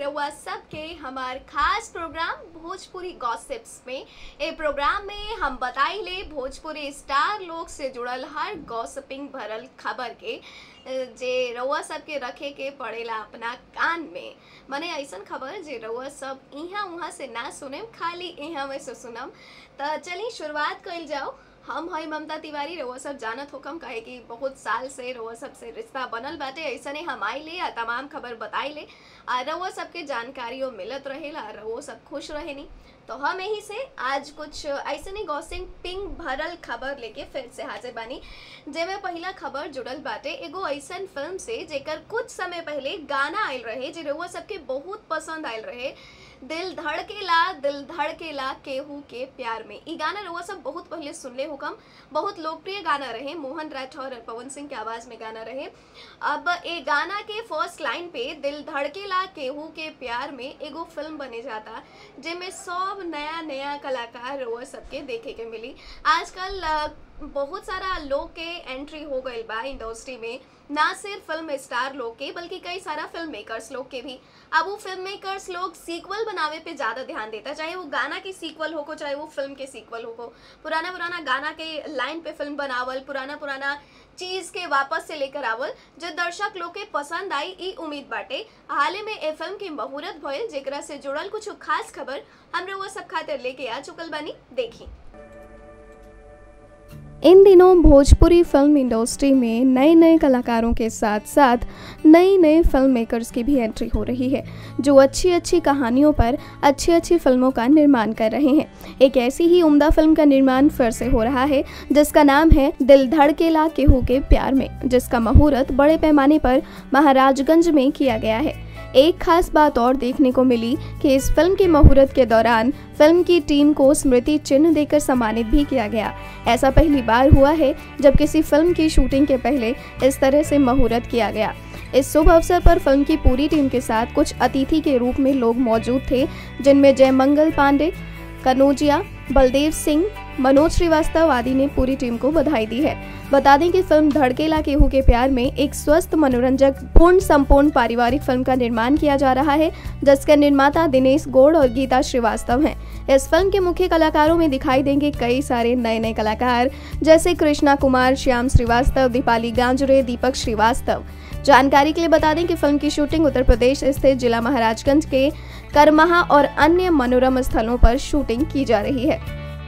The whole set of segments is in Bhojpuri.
रउआ सबके हमार खास प्रोग्राम भोजपुरी गॉसिप्स में ए प्रोग्राम में हम बताइले भोजपुरी स्टार लोग से जुड़ल हर गॉसिपिंग भरल खबर के अ, जे रउआ सबके रखे के पड़ेला अपना कान में मने ऐसन खबर जे रउआ सब इहाँ उहाँ से ना सुनेम खाली इहाँ में से सुनम त चलिए शुरुआत कइल जाओ हम हई ममता तिवारी रउआ सब जानत होकम काहे कि बहुत साल से रउआ सब से रिश्ता बनल बाटे ऐसने हम आइले आ तमाम खबर बताइले आ रउआ सबके जानकारियों मिलत रहेला आ रउआ सब खुश रहेनी तो हम यही से आज कुछ ऐसने गॉसिंग पिंग भरल खबर लेके फिर से हाजिर बानी जेमे पहला खबर जुड़ल बाटे एगो ऐसन फिल्म से जेकर कुछ समय पहले गाना आयल रहे जे रउआ सबके बहुत पसंद आयल रहे दिल धड़केला दिल धड़केला केहू के प्यार में ई गाना रउआ सब बहुत पहले सुनले हुकम बहुत लोकप्रिय गाना रहे मोहन राठौर और पवन सिंह के आवाज में गाना रहे अब ए गाना के फर्स्ट लाइन पे दिल धड़केला केहू के प्यार में एगो फिल्म बने जाता जेमे सब नया नया कलाकार रउआ सबके देखे के मिली आजकल अ, बहुत सारा लोग के एंट्री हो गईल बा इंडस्ट्री में ना सिर्फ फिल्म स्टार लोग के बल्कि कई सारा फिल्म मेकर्स लोग के भी अब वो फिल्म मेकर्स लोग सीक्वल बनावे पे ज़्यादा ध्यान देता चाहे वो गाना की सीक्वल हो को चाहे वो फिल्म के सीक्वल हो को पुराना पुराना गाना के लाइन पे फिल्म बनावल पुराना पुराना चीज के वापस से लेकर आवल जो दर्शक लोग के पसंद आई ई उम्मीद बाटे हाल में ए फिल्म के मुहूर्त भइल जेकरा से जुड़ल कुछ खास खबर हम वो सब खातिर लेके आ चुकल बानी देखी इन दिनों भोजपुरी फिल्म इंडस्ट्री में नए नए कलाकारों के साथ साथ नई नए फिल्म मेकर्स की भी एंट्री हो रही है जो अच्छी अच्छी कहानियों पर अच्छी अच्छी फिल्मों का निर्माण कर रहे हैं एक ऐसी ही उम्दा फिल्म का निर्माण फिर से हो रहा है जिसका नाम है दिल धड़केला केहू के प्यार में जिसका मुहूर्त बड़े पैमाने पर महाराजगंज में किया गया है एक खास बात और देखने को मिली कि इस फिल्म के मुहूर्त के दौरान फिल्म की टीम को स्मृति चिन्ह देकर सम्मानित भी किया गया ऐसा पहली बार हुआ है जब किसी फिल्म की शूटिंग के पहले इस तरह से मुहूर्त किया गया इस शुभ अवसर पर फिल्म की पूरी टीम के साथ कुछ अतिथि के रूप में लोग मौजूद थे जिनमें जयमंगल पांडे कनौजिया बलदेव सिंह मनोज श्रीवास्तव आदि ने पूरी टीम को बधाई दी है बता दें कि फिल्म धड़केला केहू के प्यार में एक स्वस्थ मनोरंजक पूर्ण संपूर्ण पारिवारिक फिल्म का निर्माण किया जा रहा है जिसके निर्माता दिनेश गौड़ और गीता श्रीवास्तव हैं इस फिल्म के मुख्य कलाकारों में दिखाई देंगे कई सारे नए नए कलाकार जैसे कृष्णा कुमार श्याम श्रीवास्तव दीपाली गांजुरे दीपक श्रीवास्तव जानकारी के लिए बता दें कि फिल्म की शूटिंग उत्तर प्रदेश स्थित जिला महाराजगंज के करमहा और अन्य मनोरम स्थलों पर शूटिंग की जा रही है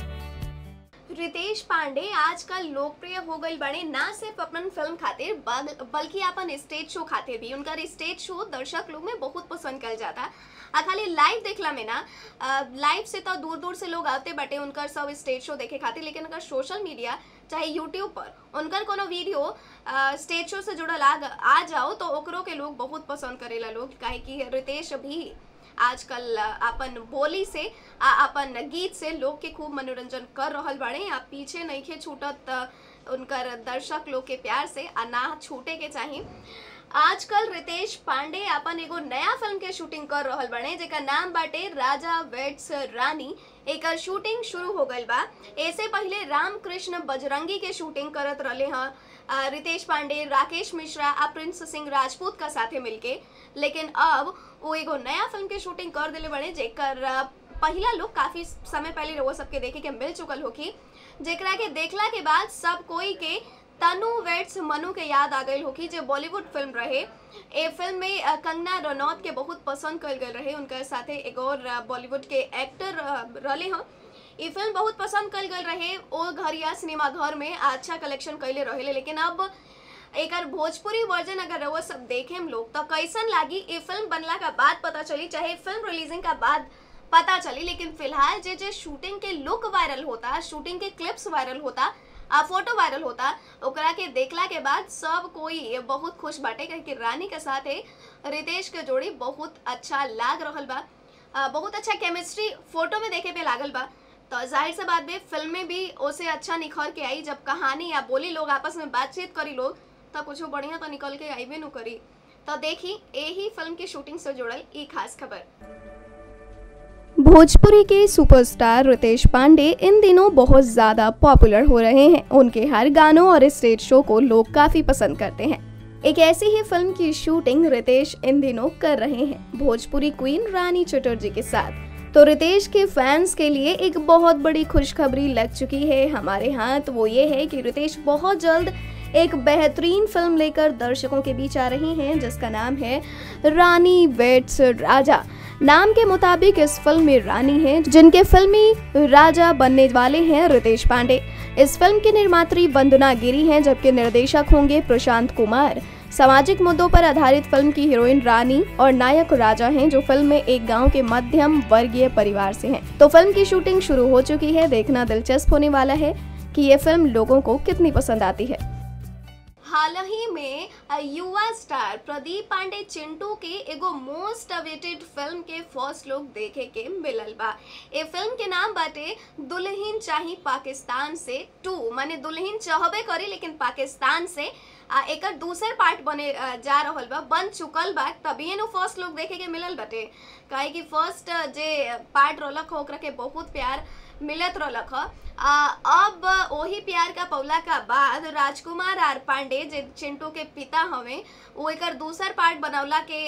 रितेश पांडे आजकल लोकप्रिय हो गई बड़े ना सिर्फ अपन फिल्म खातिर बल- बल्कि अपन स्टेज शो खातिर भी उनका स्टेज शो दर्शक लोग में बहुत पसंद कर जाता आ खाली लाइव देखला में ना लाइव से तो दूर दूर से लोग आते बटे उनकर सब स्टेज शो देखे खातिर लेकिन अगर सोशल मीडिया चाहे यूट्यूब पर उनकर कोनो वीडियो स्टेज शो से जुड़ल आ, आ जाओ तो ओकरो के लोग बहुत पसंद करेला लोग काहे कि रितेश भी आजकल अ, अपन बोली से आ अपन गीत से लोग के खूब मनोरंजन कर रहल बाड़े आ पीछे नइखे छूटत अ, उनकर दर्शक लोग के प्यार से आ ना छूटे के चाही आजकल रितेश पांडे अपन एगो नया फिल्म के शूटिंग कर रहल बने जेकर नाम बाटे राजा वेट्स रानी एकर शूटिंग शुरू हो गइल बा ऐसे पहले रामकृष्ण बजरंगी के शूटिंग करत रहले हैं अ, रितेश पांडे राकेश मिश्रा आ प्रिंस सिंह राजपूत का साथे मिलके लेकिन अब वो एगो नया फिल्म के शूटिंग कर दिले बड़े जेकर अ, पहिला लोग काफी समय पहले रउआ सबके देखे के मिल चुकल होखी जेकरा के देखला के बाद सब कोई के तनु वेट्स मनु के याद आ गई होखी जो बॉलीवुड फिल्म रहे ए फिल्म में अ, कंगना रनौत के बहुत पसंद कल गए रहे उनका साथे एक और अ, बॉलीवुड के एक्टर अ, रहले हैं ई फिल्म बहुत पसंद कल गए रहे ओ घरिया सिनेमा घर में अच्छा कलेक्शन कैले रहे लेकिन अब एकर भोजपुरी वर्जन अगर रउआ सब देखे हम लोग तो कैसन लागी ई फिल्म बनला का बाद पता चली चाहे फिल्म रिलीजिंग का बाद पता चली लेकिन फिलहाल जे जे शूटिंग के लुक वायरल होता शूटिंग के क्लिप्स वायरल होता आ फोटो वायरल होता ओकरा के देखला के बाद सब कोई बहुत खुश बाटे काहे कि रानी के साथ रितेश के जोड़ी बहुत अच्छा लाग रहल बा आ, बहुत अच्छा केमिस्ट्री फोटो में देखे पे लागल बा तो जाहिर सी बात बे फिल्म में भी ओसे अच्छा निखर के आई जब कहानी या बोली लोग आपस में बातचीत करी लोग तो कुछ बढ़िया तो निकल के आईबे नु करी तो देखी यही फिल्म की शूटिंग से जुड़ल ई खास खबर भोजपुरी के सुपरस्टार रितेश पांडे इन दिनों बहुत ज़्यादा पॉपुलर हो रहे हैं उनके हर गानों और स्टेज शो को लोग काफ़ी पसंद करते हैं एक ऐसी ही फिल्म की शूटिंग रितेश इन दिनों कर रहे हैं भोजपुरी क्वीन रानी चटर्जी के साथ तो रितेश के फैंस के लिए एक बहुत बड़ी खुशखबरी लग चुकी है हमारे हाथ वो ये है कि रितेश बहुत जल्द एक बेहतरीन फिल्म लेकर दर्शकों के बीच आ रही हैं जिसका नाम है रानी वेट्स राजा नाम के मुताबिक इस फिल्म में रानी हैं जिनके फिल्मी राजा बनने वाले हैं रितेश पांडे इस फिल्म की निर्मात्री वंदना गिरी हैं जबकि निर्देशक होंगे प्रशांत कुमार सामाजिक मुद्दों पर आधारित फिल्म की हीरोइन रानी और नायक राजा हैं जो फिल्म में एक गांव के मध्यम वर्गीय परिवार से हैं तो फिल्म की शूटिंग शुरू हो चुकी है देखना दिलचस्प होने वाला है कि ये फिल्म लोगों को कितनी पसंद आती है हाल ही में युवा स्टार प्रदीप पांडे चिंटू के एगो मोस्ट अवेटेड फिल्म के फर्स्ट लुक देखे के मिलल बा ए फिल्म के नाम बाटे दुल्हन चाही पाकिस्तान से टू माने दुल्हन चाहबे करी लेकिन पाकिस्तान से आ एकर दूसर पार्ट बने आ, जा रहल बा बन चुकल बा तभी नु फर्स्ट लुक देखे के मिलल बाटे काहे कि फर्स्ट जे पार्ट रहलक ओकरा के बहुत प्यार मिलत रहलक ह अब वही प्यार का पौला का बाद राजकुमार आर पांडे जे चिंटू के पिता हवे वो एकर दूसर पार्ट बनौला के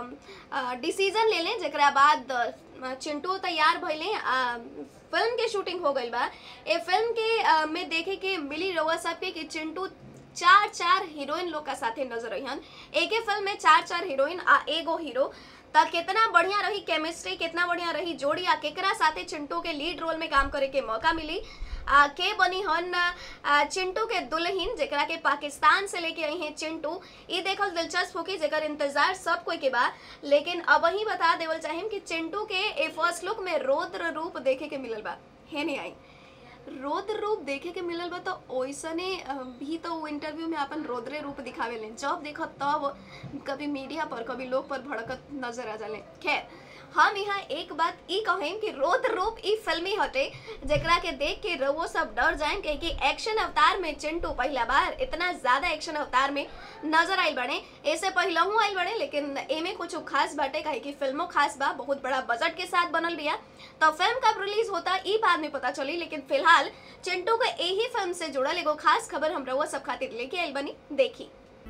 डिसीजन ले लें जरा बाद चिंटू तैयार भइले फिल्म के शूटिंग हो गई बा ए फिल्म के आ, में देखे के मिली रउआ सबके कि चिंटू चार चार हीरोइन लोग का साथे नजर अहन एक ही फिल्म में चार चार हीरोइन आ एगो हीरो त कितना बढ़िया रही केमिस्ट्री कितना बढ़िया रही जोड़ी आ केकरा साथे चिंटू के लीड रोल में काम करे के मौका मिली आ, के बनी हन आ, चिंटू के दुल्हन जेकरा के पाकिस्तान से लेके आई हैं चिंटू ई देखल दिलचस्प होगी जेकर इंतजार सब कोई के बा लेकिन अब ही बता देवल चाहिए कि चिंटू के ए फर्स्ट लुक में रौद्र रूप देखे के मिलल बा है नहीं आई रौद्र रूप देखे के मिलल बा तो ओइसने भी तो वो इंटरव्यू में अपन रौद्रे रूप दिखावे लें जब देखो तब कभी मीडिया पर कभी लोग पर भड़कत नजर आ जाले खैर हम यहाँ एक बात ई कहें कि रौद्र रूप ई फिल्मी हटे जेकरा के देख के रवो सब डर जाएं कहे कि एक्शन अवतार में चिंटू पहला बार इतना ज्यादा एक्शन अवतार में नजर आयल बने ऐसे पहला हूँ आयल बने लेकिन एमे कुछ खास बाटे कहे कि फिल्मों खास बा बहुत बड़ा बजट के साथ बनल बिया तो फिल्म कब रिलीज होता ई बाद में पता चली लेकिन फिलहाल चिंटू के यही फिल्म से जुड़ल एगो खास खबर हम रउआ सब खातिर लेके आयल बनी देखी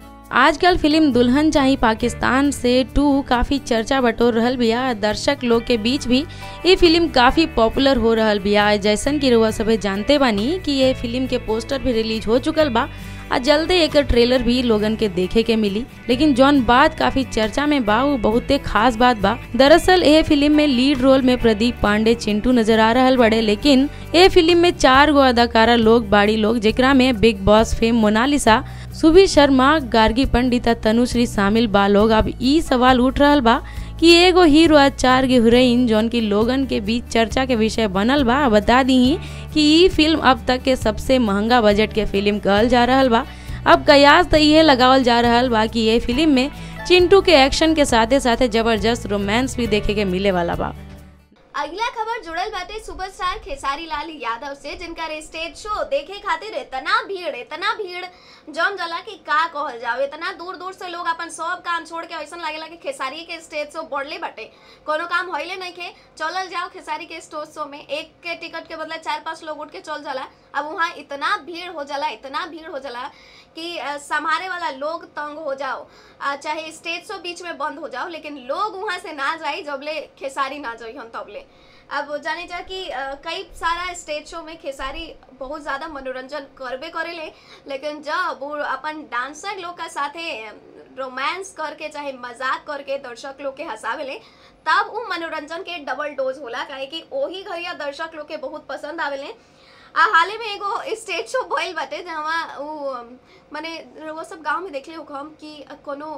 आजकल फिल्म दुल्हन चाही पाकिस्तान से टू काफ़ी चर्चा बटोर रहल बिया दर्शक लोग के बीच भी ये फिल्म काफ़ी पॉपुलर हो रहल बिया जैसन कि रुआ सभे जानते बानी कि ये फिल्म के पोस्टर भी रिलीज हो चुकल बा आ जल्दे एक ट्रेलर भी लोगन के देखे के मिली लेकिन जौन बात काफी चर्चा में बा वो बहुते खास बात बा दरअसल ये फिल्म में लीड रोल में प्रदीप पांडे चिंटू नजर आ रहल बड़े लेकिन ये फिल्म में चार गो अदाकारा लोग बाड़ी लोग जेकरा में Bigg Boss fame Monalisa Subhi Sharma Gargi Pandit Tanushree शामिल बा लोग अब ई सवाल उठ रहल बा कि एगो हीरो आ चार गो हीरोइन जौन की लोगन के बीच चर्चा के विषय बनल बा बता दी कि ई फिल्म अब तक के सबसे महंगा बजट के फिल्म कहल जा रहल बा अब कयास तो ये लगावल जा रहल बा कि ये फिल्म में चिंटू के एक्शन के साथे साथे जबरदस्त रोमांस भी देखे के मिले वाला बा अगला खबर जुड़ल बाटे सुपरस्टार खेसारी लाल यादव से जिनका स्टेज शो देखे खातिर इतना भीड़ इतना भीड़ जम जला कि का कहल जाओ इतना दूर दूर से लोग अपन सब काम छोड़ के ऐसा लागेला कि खेसारी के स्टेज शो बढ़ले बाटे कोनो काम होइले नहीं खे चलल जाओ खेसारी के स्टेज शो में एक के टिकट के बदले चार पांच लोग उठ के चल जाला अब वहाँ इतना भीड़ हो जाला इतना भीड़ हो जाला कि संभारे वाला लोग तंग हो जाओ चाहे स्टेज शो बीच में बंद हो जाओ लेकिन लोग वहाँ से ना जाई जबले खेसारी ना जाई हम तबले अब जाने जा कि कई सारा स्टेज शो में खेसारी बहुत ज़्यादा मनोरंजन करबे करेले लेकिन जब वो अपन डांसर लोग का साथे रोमांस करके चाहे मजाक करके दर्शक लोग के हंसावेले तब वो मनोरंजन के डबल डोज होला काहे कि वही घरिया दर्शक लोग के बहुत पसंद आवेले आ हाले में एगो स्टेज शो भइल बाटे जहाँ वो माने वो सब गांव में देखले हो हम कि कोनो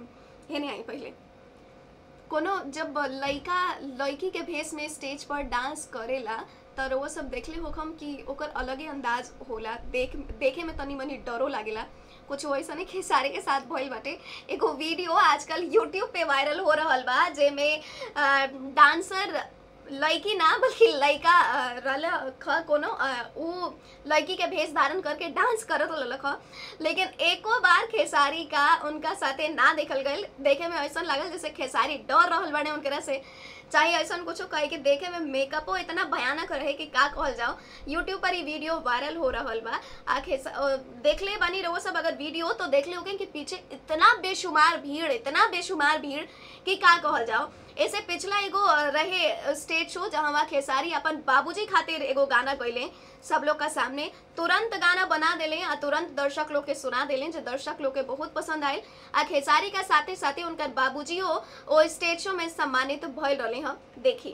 हे नहीं आई पहले कोनो जब लड़का लड़की के भेष में स्टेज पर डांस करेला त वो सब देखले हो हम कि ओकर अलगे अंदाज होला देख देखे में तनी मनी डरो लागेला कुछ वैसा नहीं खेसारी के साथ भइल बाटे एगो वीडियो आजकल यूट्यूब पे वायरल हो रहल बा जेमे डांसर लड़की ना बल्कि लड़का रहल ख कोनो उ लड़की के भेष धारण करके डांस करत रहल ख लेकिन एको बार खेसारी का उनका साथे ना देखल गई देखे में ऐसा लागल जैसे खेसारी डर रहल बने उनकरा से चाहे ऐसा कुछ कहे कि देखे में मेकअपो इतना भयानक रहे कि का कहल जाओ यूट्यूब पर ही वीडियो वायरल हो रहल बा आखे देख ले बनी रहो सब अगर वीडियो तो देख ले होगे कि पीछे इतना बेशुमार भीड़ इतना बेशुमार भीड़ कि का कहल जाओ ऐसे पिछला एगो अ, रहे स्टेज शो जहाँ वहाँ खेसारी अपन बाबूजी खातिर एगो गाना गैले सब लोग का सामने तुरंत गाना बना देले आ तुरंत दर्शक लोग के सुना देले जो दर्शक लोग के बहुत पसंद आयल आ खेसारी का साथे साथे उनकर बाबूजियो ओ स्टेज शो में सम्मानित भइल रहे हम देखी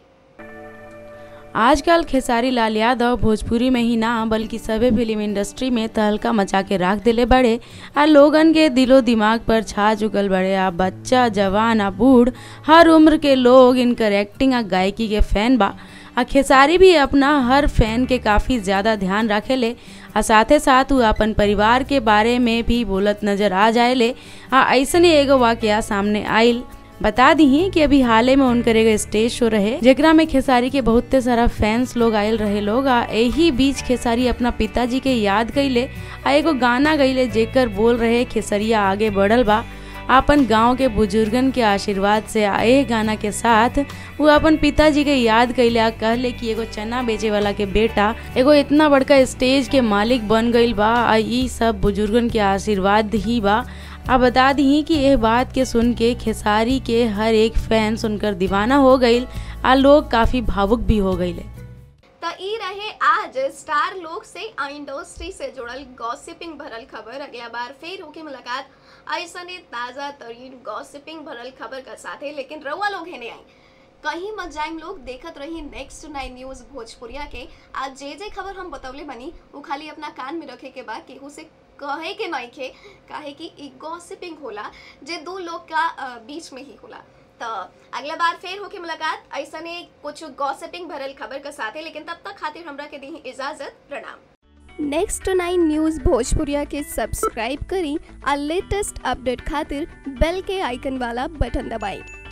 आजकल खेसारी लाल यादव भोजपुरी में ही ना बल्कि सभे फिल्म इंडस्ट्री में तहलका मचा के राख दिले बड़े आ लोगन के दिलो दिमाग पर छा चुकल बड़े आ बच्चा जवान आ बूढ़ हर उम्र के लोग इनकर एक्टिंग आ गायकी के फैन बा आ खेसारी भी अपना हर फैन के काफ़ी ज़्यादा ध्यान रखेले आ साथे साथ वो अपन परिवार के बारे में भी बोलत नजर आ जाएले आ ऐसने एगो वाकया सामने आइल बता दी कि अभी हाले में उनकर एगो स्टेज शो रहे जेकरा में खेसारी के बहुते सारा फैंस लोग आयल रहे लोग आ यही बीच खेसारी अपना पिताजी के याद कैले आ एगो गाना गईले जेकर बोल रहे खेसरिया आगे बढ़ल बा अपन गांव के बुजुर्गन के आशीर्वाद से आ एह गाना के साथ वो अपन पिताजी के याद कैले आ कहले कि एगो चना बेचे वाला के बेटा एगो इतना बड़का स्टेज के मालिक बन गईल बा आ ई सब बुजुर्गन के आशीर्वाद ही बा अब बता दी कि यह बात के सुन के खेसारी के हर एक फैन सुनकर दीवाना हो गईल आ लोग काफी भावुक भी हो गईले तो ई रहे आज स्टार लोग से आ इंडस्ट्री से जुड़ल गॉसिपिंग भरल खबर अगला बार फिर होगी मुलाकात ऐसने ताज़ा तरीन गॉसिपिंग भरल खबर का साथे लेकिन रउआ लोग है नहीं आई कहीं मत जाइम लोग देखत रही नेक्स्ट नाइन न्यूज भोजपुरिया के आज जे जे खबर हम बतवले बनी वो खाली अपना कान में रखे के बाद केहू से कहे के नहीं खे काहे कि ई गॉसिपिंग होला जे दो लोग का अ, बीच में ही होला तो अगला बार फिर होके मुलाकात ऐसा ने कुछ गॉसिपिंग भरल खबर के साथ है लेकिन तब तक खातिर हमरा के दी इजाजत प्रणाम नेक्स्ट नाइन न्यूज़ भोजपुरिया के सब्सक्राइब करी आ लेटेस्ट अपडेट खातिर बेल के आइकन वाला बटन दबाएं